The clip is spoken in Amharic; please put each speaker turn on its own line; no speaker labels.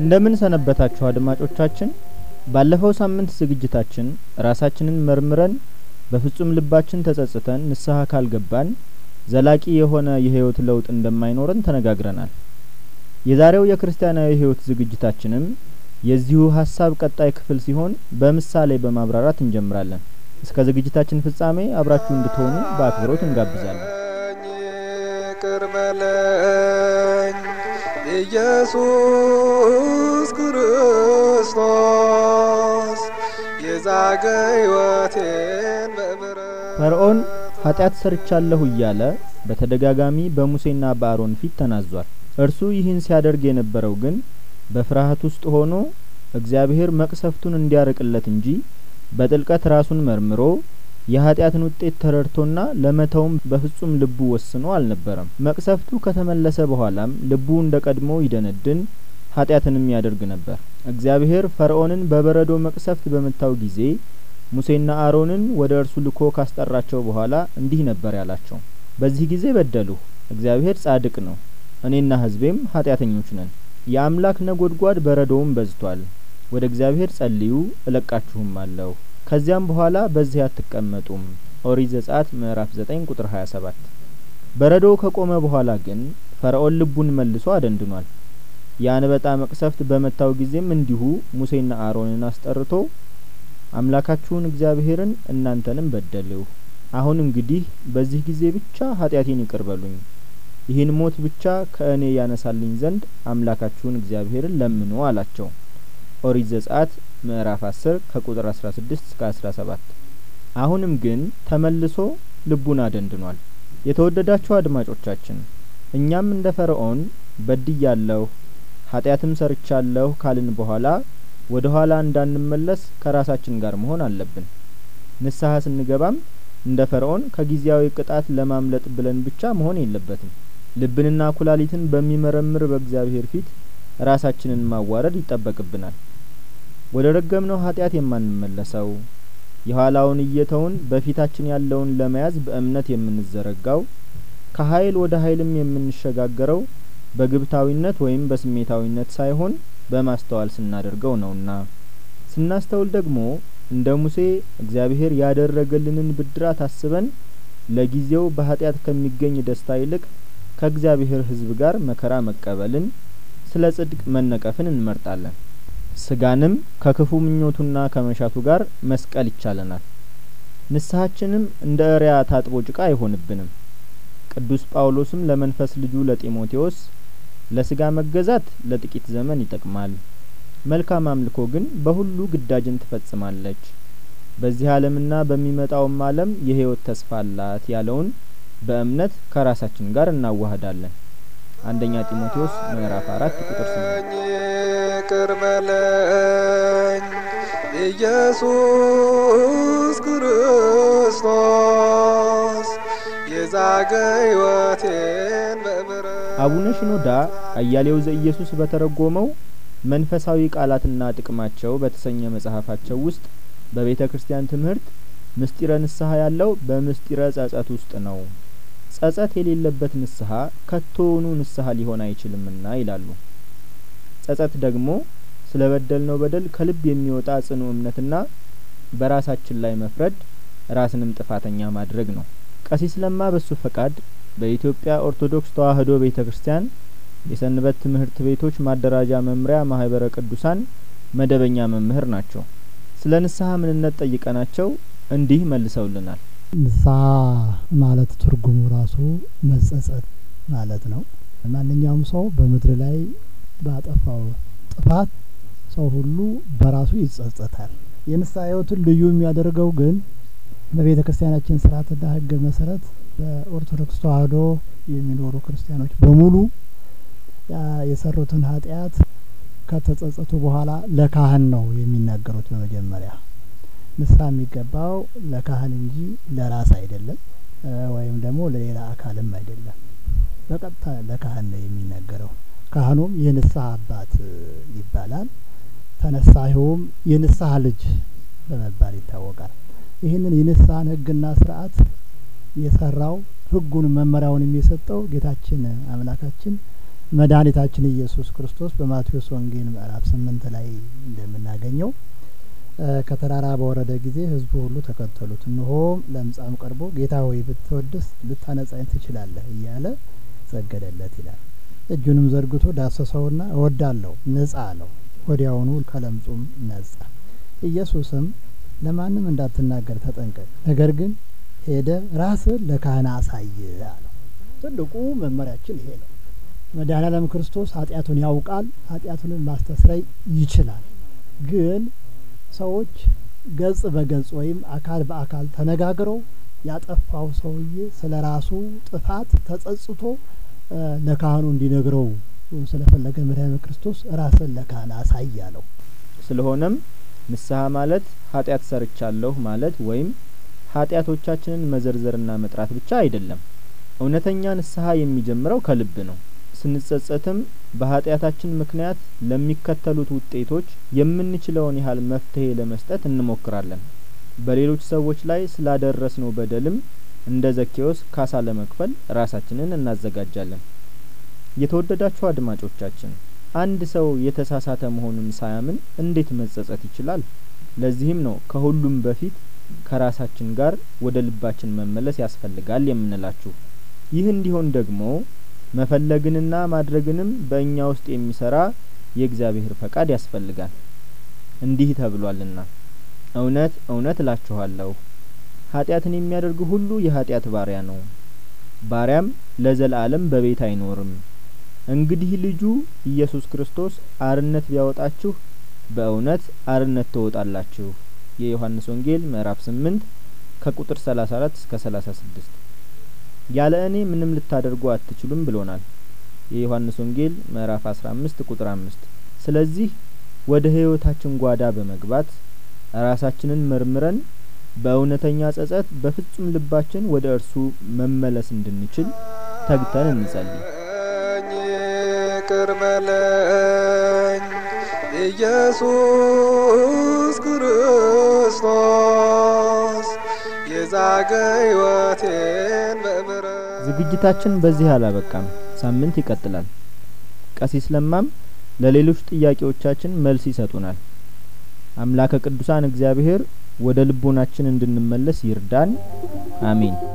እንደምን ሰነበታችሁ አድማጮቻችን። ባለፈው ሳምንት ዝግጅታችን ራሳችንን መርምረን በፍጹም ልባችን ተጸጽተን ንስሐ ካልገባን ዘላቂ የሆነ የህይወት ለውጥ እንደማይኖረን ተነጋግረናል። የዛሬው የክርስቲያናዊ ህይወት ዝግጅታችንም የዚሁ ሀሳብ ቀጣይ ክፍል ሲሆን በምሳሌ በማብራራት እንጀምራለን። እስከ ዝግጅታችን ፍጻሜ አብራችሁ እንድትሆኑ በአክብሮት እንጋብዛለን።
ይቅር በለኝ ኢየሱስ ክርስቶስ የዛገ ሕይወቴን በምሕረት
ፈርዖን ኃጢአት ሰርቻለሁ እያለ በተደጋጋሚ በሙሴና በአሮን ፊት ተናዟል። እርሱ ይህን ሲያደርግ የነበረው ግን በፍርሃት ውስጥ ሆኖ እግዚአብሔር መቅሰፍቱን እንዲያርቅለት እንጂ በጥልቀት ራሱን መርምሮ የኃጢአትን ውጤት ተረድቶና ለመተውም በፍጹም ልቡ ወስኖ አልነበረም። መቅሰፍቱ ከተመለሰ በኋላም ልቡ እንደ ቀድሞ ይደነድን ኃጢአትንም ያደርግ ነበር። እግዚአብሔር ፈርዖንን በበረዶ መቅሰፍት በመታው ጊዜ ሙሴና አሮንን ወደ እርሱ ልኮ ካስጠራቸው በኋላ እንዲህ ነበር ያላቸው። በዚህ ጊዜ በደሉ፣ እግዚአብሔር ጻድቅ ነው፣ እኔና ሕዝቤም ኃጢአተኞች ነን። የአምላክ ነጐድጓድ በረዶውም በዝቷል። ወደ እግዚአብሔር ጸልዩ እለቃችሁም አለሁ። ከዚያም በኋላ በዚህ አትቀመጡም። ኦሪት ዘጸአት ምዕራፍ 9 ቁጥር 27። በረዶው ከቆመ በኋላ ግን ፈርዖን ልቡን መልሶ አደንድኗል። የአንበጣ መቅሰፍት በመታው ጊዜም እንዲሁ ሙሴና አሮንን አስጠርቶ አምላካችሁን እግዚአብሔርን እናንተንም በደልሁ። አሁን እንግዲህ በዚህ ጊዜ ብቻ ኃጢአቴን ይቅር በሉኝ፣ ይህን ሞት ብቻ ከእኔ ያነሳልኝ ዘንድ አምላካችሁን እግዚአብሔርን ለምኑ አላቸው። ኦሪት ዘጸአት ምዕራፍ 10 ከቁጥር 16 እስከ 17። አሁንም ግን ተመልሶ ልቡን አደንድኗል። የተወደዳችሁ አድማጮቻችን እኛም እንደ ፈርዖን በድያለሁ፣ ኃጢአትም ሰርቻለሁ ካልን በኋላ ወደ ኋላ እንዳንመለስ ከራሳችን ጋር መሆን አለብን። ንስሐ ስንገባም እንደ ፈርዖን ከጊዜያዊ ቅጣት ለማምለጥ ብለን ብቻ መሆን የለበትም። ልብንና ኩላሊትን በሚመረምር በእግዚአብሔር ፊት ራሳችንን ማዋረድ ይጠበቅብናል። ወደ ረገምነው ኃጢአት የማንመለሰው የኋላውን እየተውን በፊታችን ያለውን ለመያዝ በእምነት የምንዘረጋው ከኃይል ወደ ኃይልም የምንሸጋገረው በግብታዊነት ወይም በስሜታዊነት ሳይሆን በማስተዋል ስናደርገው ነውና። ስናስተውል ደግሞ እንደ ሙሴ እግዚአብሔር ያደረገልንን ብድራት አስበን ለጊዜው በኃጢአት ከሚገኝ ደስታ ይልቅ ከእግዚአብሔር ሕዝብ ጋር መከራ መቀበልን፣ ስለ ጽድቅ መነቀፍን እንመርጣለን። ስጋንም ከክፉ ምኞቱና ከመሻቱ ጋር መስቀል ይቻለናል። ንስሐችንም እንደ እሪያ ታጥቦ ጭቃ አይሆንብንም። ቅዱስ ጳውሎስም ለመንፈስ ልጁ ለጢሞቴዎስ ለስጋ መገዛት ለጥቂት ዘመን ይጠቅማል፣ መልካም አምልኮ ግን በሁሉ ግዳጅን ትፈጽማለች፣ በዚህ ዓለምና በሚመጣውም ዓለም የሕይወት ተስፋ አላት ያለውን በእምነት ከራሳችን ጋር እናዋህዳለን። አንደኛ ጢሞቴዎስ ምዕራፍ አራት ቁጥር ስምንት
ይቅር በለኝ ኢየሱስ ክርስቶስ የዛገ ሕይወቴን በምሕረት
አቡነ ሽኖዳ አያሌው ዘኢየሱስ በተረጎመው መንፈሳዊ ቃላትና ጥቅማቸው በተሰኘ መጽሐፋቸው ውስጥ በቤተ ክርስቲያን ትምህርት ምስጢረ ንስሐ ያለው በምስጢረ ጸጸት ውስጥ ነው። ጸጸት የሌለበት ንስሐ ከቶውኑ ንስሐ ሊሆን አይችልምና ይላሉ። ጸጸት ደግሞ ስለ በደልነው በደል ከልብ የሚወጣ ጽኑ እምነትና በራሳችን ላይ መፍረድ ራስንም ጥፋተኛ ማድረግ ነው። ቀሲስ ለማ በሱ ፈቃድ በኢትዮጵያ ኦርቶዶክስ ተዋሕዶ ቤተ ክርስቲያን የሰንበት ትምህርት ቤቶች ማደራጃ መምሪያ ማህበረ ቅዱሳን መደበኛ መምህር ናቸው። ስለ ንስሐ ምንነት ጠይቀናቸው እንዲህ መልሰውልናል።
ንስሐ ማለት ትርጉሙ ራሱ መጸጸት ማለት ነው። ማንኛውም ሰው በምድር ላይ ባጠፋው ጥፋት ሰው ሁሉ በራሱ ይጸጸታል። የንስሐ ሕይወቱን ልዩ የሚያደርገው ግን በቤተ ክርስቲያናችን ስርዓትና ሕግ መሰረት በኦርቶዶክስ ተዋሕዶ የሚኖሩ ክርስቲያኖች በሙሉ የሰሩትን ኃጢአት ከተጸጸቱ በኋላ ለካህን ነው የሚናገሩት። በመጀመሪያ ንስሐ የሚገባው ለካህን እንጂ ለራስ አይደለም፣ ወይም ደግሞ ለሌላ አካልም አይደለም። በቀጥታ ለካህን ነው የሚናገረው። ካህኑም የንስሐ አባት ይባላል። ተነሳሂውም የንስሐ ልጅ በመባል ይታወቃል። ይህንን የንስሐን ሕግና ስርዓት የሰራው ሕጉን መመሪያውን የሰጠው ጌታችን አምላካችን መድኃኒታችን ኢየሱስ ክርስቶስ በማቴዎስ ወንጌል ምዕራፍ ስምንት ላይ እንደምናገኘው ከተራራ በወረደ ጊዜ ሕዝቡ ሁሉ ተከተሉት። እነሆም ለምጻም ቀርቦ ጌታ ሆይ ብትወድስ ልታነጻኝ ትችላለህ እያለ ሰገደለት ይላል። እጁንም ዘርግቶ ዳሰሰውና እወዳለሁ ንጻ አለው። ወዲያውኑ ከለምጹም ነጻ። ኢየሱስም ለማንም እንዳትናገር ተጠንቀቅ፣ ነገር ግን ሄደ ራስህን ለካህን አሳይ አለው። ትልቁ መመሪያችን ይሄ ነው። መድኃኔዓለም ክርስቶስ ኃጢአቱን ያውቃል፣ ኃጢአቱንን ማስተስረይ ይችላል። ግን ሰዎች ገጽ በገጽ ወይም አካል በአካል ተነጋግረው ያጠፋው ሰውዬ ስለ ራሱ ጥፋት ተጸጽቶ ለካህኑ እንዲነግረው ስለፈለገ መድኃኔዓለም ክርስቶስ ራስን ለካህን አሳይ አለው።
ስለሆነም ንስሐ ማለት ኃጢአት ሰርቻለሁ ማለት ወይም ኃጢአቶቻችንን መዘርዘርና መጥራት ብቻ አይደለም። እውነተኛ ንስሐ የሚጀምረው ከልብ ነው። ስንጸጸትም በኃጢአታችን ምክንያት ለሚከተሉት ውጤቶች የምንችለውን ያህል መፍትሄ ለመስጠት እንሞክራለን። በሌሎች ሰዎች ላይ ስላደረስነው በደልም እንደ ዘኬዎስ ካሳ ለመክፈል ራሳችንን እናዘጋጃለን። የተወደዳችሁ አድማጮቻችን አንድ ሰው የተሳሳተ መሆኑን ሳያምን እንዴት መጸጸት ይችላል? ለዚህም ነው ከሁሉም በፊት ከራሳችን ጋር ወደ ልባችን መመለስ ያስፈልጋል የምንላችሁ። ይህ እንዲሆን ደግሞ መፈለግንና ማድረግንም በእኛ ውስጥ የሚሰራ የእግዚአብሔር ፈቃድ ያስፈልጋል። እንዲህ ተብሏልና እውነት እውነት እላችኋለሁ ኃጢአትን የሚያደርግ ሁሉ የኃጢአት ባሪያ ነው፣ ባሪያም ለዘላለም በቤት አይኖርም። እንግዲህ ልጁ ኢየሱስ ክርስቶስ አርነት ቢያወጣችሁ በእውነት አርነት ትወጣላችሁ። የዮሐንስ ወንጌል ምዕራፍ 8 ከቁጥር 34 እስከ 36 ያለ እኔ ምንም ልታደርጉ አትችሉም ብሎናል። የዮሐንስ ወንጌል ምዕራፍ 15 ቁጥር 5 ስለዚህ ወደ ሕይወታችን ጓዳ በመግባት ራሳችንን መርምረን በእውነተኛ ጸጸት በፍጹም ልባችን ወደ እርሱ መመለስ እንድንችል ተግተን እንጸልይ።
ይቅር በለኝ ኢየሱስ ክርስቶስ የዛገ ሕይወቴን በምሕረት
ዝግጅታችን በዚህ አላበቃም። ሳምንት ይቀጥላል። ቀሲስ ለማም ለሌሎች ጥያቄዎቻችን መልስ ይሰጡናል። አምላከ ቅዱሳን እግዚአብሔር ወደ ልቦናችን እንድንመለስ ይርዳን። አሜን።